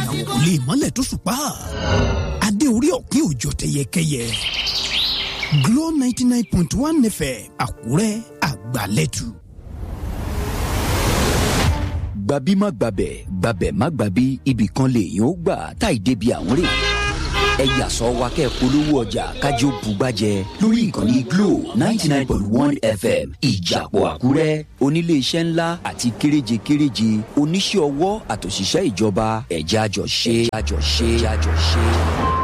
ìràwọ̀ kò lè mọ́lẹ̀ tó ṣùpá adé orí ọ̀kín òjò tẹyẹkẹyẹ Glow ninety nine point one FM Àkúrẹ́ àgbàlẹ́tù. gbabi má gbabẹ̀ gbabẹ̀ má gbabi ibì kan lèèyàn ó gbà táì débi àwọn rè ẹ yàsọ wa kẹ́ polówó ọjà kájọ bùgbàjẹ lórí ìkànnì Glo ninety nine point one FM ìjàpọ̀ Àkúrẹ́ oníléeṣẹ́ ńlá àti kéréje kéréje oníṣẹ́ ọwọ́ àtòṣìṣẹ́ ìjọba ẹ̀já àjọṣe àjọṣe àjọṣe.